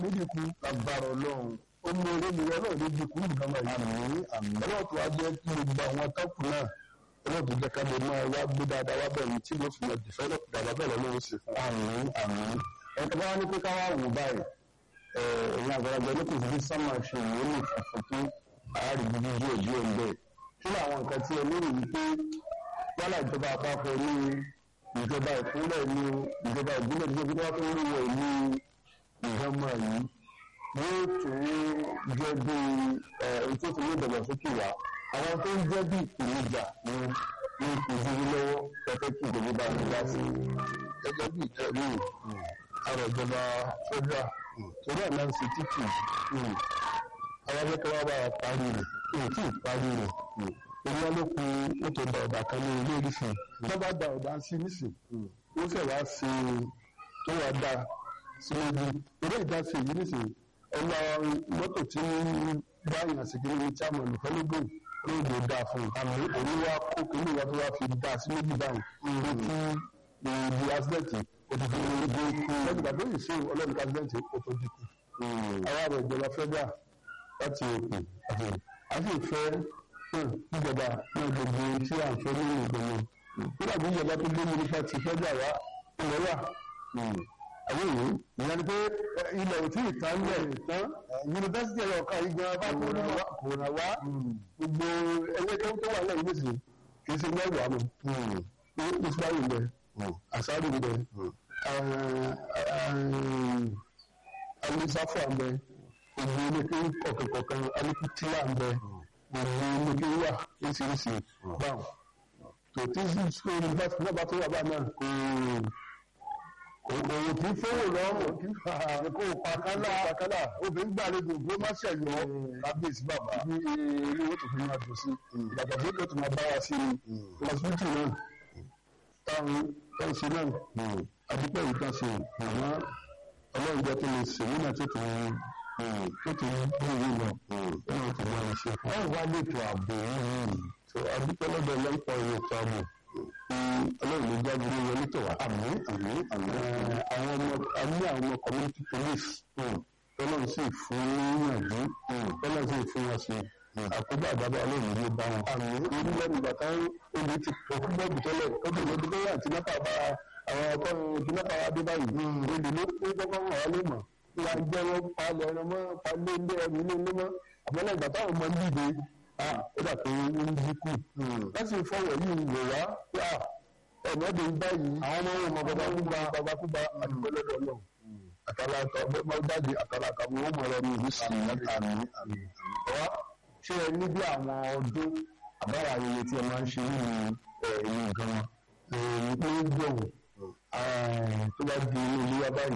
níbi kú lágbára ọlọ́run ó mú orí mi ọlọ́run níbi kú nǹkan máa yí àmì àmì ọlọ́run tó wá jẹ́ kí gbogbo àwọn atọ́kùn náà ọlọ́run tó jẹ́ ká lè máa wá gbé dáadáa wá bẹ̀rẹ̀ tí ló fi lọ dìfẹ́lọ́pù dáadáa bẹ́ẹ̀ lọ́wọ́ sí fún wa. àmì àmì ẹ̀ka bá wá ní pé ká wá wò báyìí ẹ̀yìn àgbàlagbà ní kò sí bí sámà ṣe ìwé lè fàfún tó àárín bíbí díẹ̀ díẹ̀ ń bẹ̀. kí ni àwọn nǹkan tí ẹ lérò wípé yálà ìjọba àpapọ̀ ní ìjọba ìpínlẹ̀ ní ìjọba ìbílẹ̀ ní ìjọba tó ń wọ̀ ní ìjọba yìí yóò tún jẹ́ bí ẹ̀ tó fi ní ìdàgbàsókè wá àwọn tó ń jẹ́ bí ìpèníjà ní ní ìpèníjà lọ́wọ́ pẹ̀pẹ́ kí ìjọba bá ń dá sí gẹ́gẹ́ bí ìtẹ̀lé àrò ìjọba federal torí àná ń ṣe títì àwọn akẹ́kọ̀ọ́ wa bá wa parí rẹ̀ èyí tí ì parí rẹ̀ èyí wọn ló kun ètò ìdá ọ̀dà kan ní ilé ìrìsìn tó bá da ọ̀dà sí nísìn ó sì wá sí tó wá dá sí ibi eré ìdásí yìí nísìn ọlọ mọ́tò tí báyìí àsìkò ní chairman olùfẹ́lógún lóògbé dá fún un àmì òní wa kó kínní wa tó wá fi dá sí méjì báyìí ní kí ibi accident òtútù ìgbé kú lẹ́yìn ìgbà tó yìí sí ọlọ́run accident ó tó dínkù àwa rẹ̀ ìjọba federal láti òkè àti àti ìfẹ́ ìjọba náà gbogbo tí à ń fẹ́ nínú ìgbìmọ̀ nígbà tí ìjọba tó gbé nípa ti federal wá ilẹ̀ wà àwọn èyí ìyẹn ni pé ilẹ̀ ò tí ì tán lẹ̀ tán yunifásitì ẹ̀rọ ọ̀ka yìí gan-an bá kó nínú kò rà wá gbogbo ẹlẹ́kẹ́ tó wà lẹ́yìn nísìnyí kì í ṣe mẹ́wàá mọ́ ní ìsúláyì ń bẹ àṣàrò ń bẹ alisafa ń bẹ gbogbo ẹlẹ́kẹ́ kọ̀ọ̀kan alikutila ń bẹ gbogbo ẹlẹ́kẹ́ wà oríṣiríṣi báwọn tòtí sukuu yunifásitì náà bá tó wà bá náà kò òwò tí fowó lọ́rùn kí kó pàkálà pàkálà obìnrin gbàlejò gbé má ṣẹ̀yọ kábíyèsí bàbá ní ilé owó tó fi máa dùn sí ìdàgbàsókè tó máa bá wa sí i hospital náà táwọn táwọn ṣe náà àdúpẹ́ yìí kan ṣe àmọ́ ọlọ́run jẹ́ kí n ṣe nínú tó tó tó tó bí ìwé lọ ọlọ́run tó máa ń ṣe fún ọ wá lètò ààbò yìí tó àdúpẹ́ lọ́dọ̀ lọ́pọ̀ ètò ààbò ọlọ́run ló jáde ní wọlé tó wá. àmì àmì àmì àwọn ọmọ a ní àwọn ọmọ community police tọ́lọ́run sì fún yànjú tọ́lọ́run sì fún wọn sí àkóbá àbábá ọlọ́run ló bá wọn. àmì orílẹ̀-èdè bàtà omi ti pọ̀ púpọ̀ jù tẹ́lẹ̀ ó dùn lọ́dún bẹ́yà tí náà bá àwọn ọkọ̀ tí náà bá wá dé báyìí. olè ló kó kọ́kọ́ wọn wá lé mọ̀ ìyá jẹ́ wọn palẹ̀ ẹran mọ́ palẹ̀ ilé ẹrù ilé ilé mọ́ àbọ̀lẹ̀ ìgbà táwọn ọmọ ń dìde ó dà pé ó ń dínkù. láti fọwọ́ yìí wò wá pé ọ̀nà ọdún báyìí àwọn ọmọ wọn bàbá kúba bàbá kúba àdúgbò lọ́dọ̀ náà àtàlà àtàwọn ọmọ jáde àtàlà àtàwọn ọmọ rẹ ní ìlú sí àmì àmì ọwá ṣé ẹ ní bí àwọn ọdún àbára ayẹyẹ tí ẹ máa ń ṣe nínú ẹ̀yìn gan ní pé gbọ̀hùn tó bá di inú ilé wa báyìí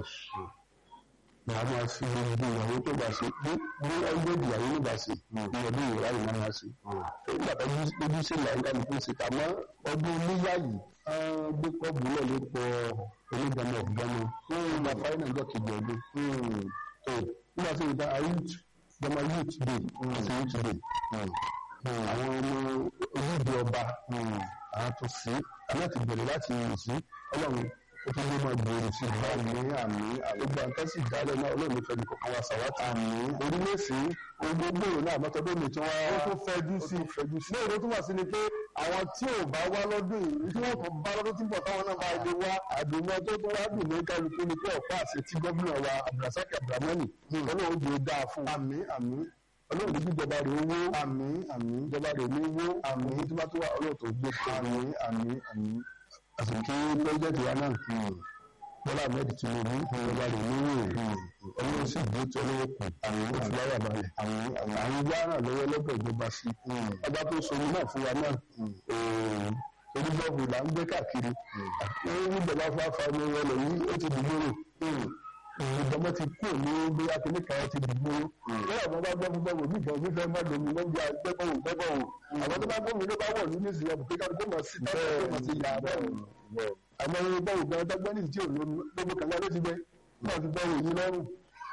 màá máa fi gbogbo ìyàwó tó bá ṣe bí bí ọgbẹ́ ìyàwó ló bá ṣe ní ọdún ìwúrà yìí máa ṣe. nígbà tó lójú sí ìlànà ìdáni tó ṣe tàmọ́ ọdún iléyà yìí gbé kọ́ọ̀bù náà ló pọ̀ onígbàmọ̀ ọ̀gbọ́nmọ́ nígbà fáyín náà jọ kejì ọdún. nígbà tó ìdá youth gbọmọ youth day àti youth day àwọn ọmọ ojúde ọba àwọn tó sí aláti bẹ̀rẹ̀ láti yìn sí ọlọ́run ó tún lé máa gbòòrò sí ìgbà àmì àmì àgbègbè àtẹ́sí ìdálẹ̀ náà olóòmí fẹ́ ní kọ̀ọ̀kan wa sàwátì àmì orílẹ̀-èsì ogun gbòòrò náà mọ́tọ́dún mi tí wọ́n ó tún fẹ́jú sí fẹ́jú sí. lóòrò tó wà sí ni pé àwọn tí ò bá wá lọ́dún yìí tí wọ́n kò bá lọ́dún tí ń bọ̀ táwọn náà máa lè wá àdùnmọ́ tó tó wá dùn ní kálukú ni pé ọ̀pá àṣẹ tí gómìnà wa abdulrasaq abdulramani ọlọ́run jẹ́ dáa fún àmì àmì ọlọ́run ní ìjọba rẹ̀ owó àmì àmì ìjọba rẹ̀ ní owó àmì tí wọ́n tó wà ọlọ́run tó gbé àmì àmì àmì àsìkò pẹ́ẹ́jẹ́tì wa náà bọ́lá ahmed tinubu ìjọba rẹ̀ níwò ọlọ́run sì gbé tí ọlọ́wọ́ kù àwọn ìfúláyà balẹ̀ àwọn àwọn yára lọ́wọ́ lọ́dọ̀ ìjọba sí ọba tó sọmi náà fún wa náà onígbọ̀gbù là ń gbé káàkiri wọ́n ní ìjọba fáfá ní wọlé yìí ó ti dìgbòrò ìjọba ti kú ní bóyá kí nìkan ti dìgbòrò bóyá àwọn bá gbọ́ gbọ́ wò nígbà òbí fẹ́ má domi wọ́n bí agbẹ́gbọ́ wò gbẹ́gbọ́ wò àwọn tó bá gbọ́ mi ló bá wọ̀ ní ní ìsìn ọ̀bùn kíkà kó mọ̀ sí bẹ́ẹ̀ mọ̀ sí yà bẹ́ẹ̀ àmọ́ ẹni gbọ́ ògbọ́n tó gbọ́ ní ìdí òun lómi kàlá ló ti gbẹ náà ti gbọ́ òyìn lọ́rùn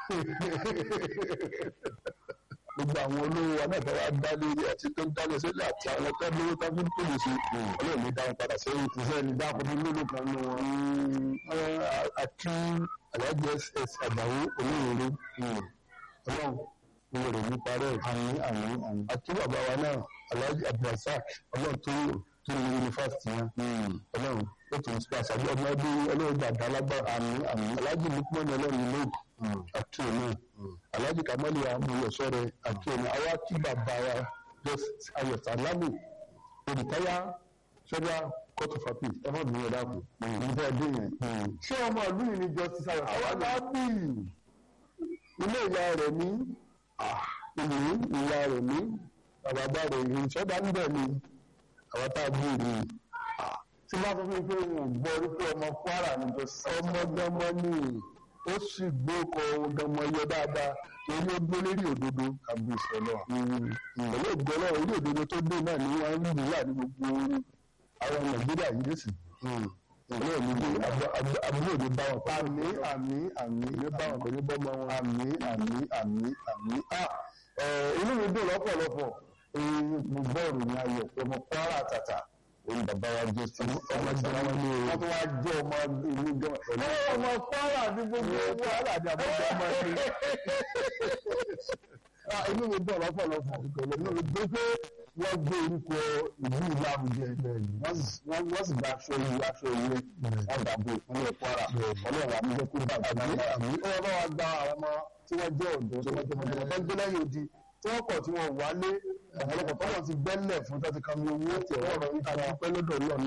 gbogbo àwọn olówó wa náà fẹ́ wá dá lórí àti tó ń dálé sílẹ̀ àti àwọn tó lówó tó ń pèlè sí ọlọ́run ní dáhùn padà sẹ́yìn tí sẹ́yìn ní dáhùn ní lólo kan nù wọn. àti aláàjì ss àgbàwó olóyèrè ọlọ́run ìwé rẹ̀ ní parẹ́ àmì àmì àmì àti bàbá wa náà aláàjì abdulrasaq ọlọ́run tó tó ní yunifásitì yẹn ọlọ́run ó tún sí àṣàbí ọmọ ẹbí ọlọ́run dàda lágbára àmì àmì aláàjì lukman ọlọ́run ní lóògùn àti òní aláàjì kamali amúyọ̀sọ́rẹ́ àti òní àwa kí bàbá wa ayọ̀ sàlámù olùtáyà sọ́jà court of appeal ẹ má bí wọn dákun nígbà dé yẹn. ṣé ọmọ ìlú yìí ni justice ayọ̀ àwa bá bí ilé ìyá rẹ̀ ní ìlú ìyá rẹ̀ ní àbàbà rẹ̀ ní ìṣọ́dá ń bẹ̀ ni àwa tá a bí rí tí wọ́n sọ fún mi pé wọn ò gbọ́ orí pé ọmọ Kwara ni justice ọmọ dánmọ́ ní ó sì gbókò dánmọ́ yọ dáadáa torí ó gbé lérí òdodo kábíyèsí ọlọ́run pẹ̀lú ògbọ́lọ́ orí òdodo tó dé náà ni wọ́n ń lù wà ní gbogbo orí àwọn nàìjíríà yìí lè sì ọlọ́run ní bí abúlé òde bá wọn pẹ̀lú àmì àmì àmì ní bá wọn pẹ̀lú bọ́mọ wọn àmì àmì àmì àmì inú mi dùn lọ́pọ̀lọpọ̀ mo gbọ́ ìròyìn ayọ̀ pé ọmọ Kwara àtàtà òun bàbá wa jẹ́ sí ọmọ ìjọba wọn ní wọ́n tó wá jẹ́ ọmọ ìlú gan pẹ̀lú ọmọ Kwara ní gbogbo Kwara ní àbújá ọmọ ìlú inú mi dùn lọ́pọ̀lọpọ̀ inú mi dùn pé wọ́n gbé orúkọ ìlú ìlú àbújá wọ́n sì gba aṣọ ìlú aṣọ ìlú wọ́n dàbò ìpínlẹ̀ Kwara ọlọ́run àmújẹ́ kó bàbá náà àmì ọlọ́run wa gba àwọn ọmọ tí wọ́n jẹ́ ọ̀dọ́ tí wọ́n jẹ́ ọmọdé tó ń gbé lẹ́yìn odi tí wọ́n kọ̀ tí wọ́n wálé ọ̀pọ̀lọpọ̀ tọ́wọ́ ti gbẹ́lẹ̀ fún tó ti kàmi owó tí ọ̀rọ̀ ìta dúpẹ́ lọ́dọ̀ náà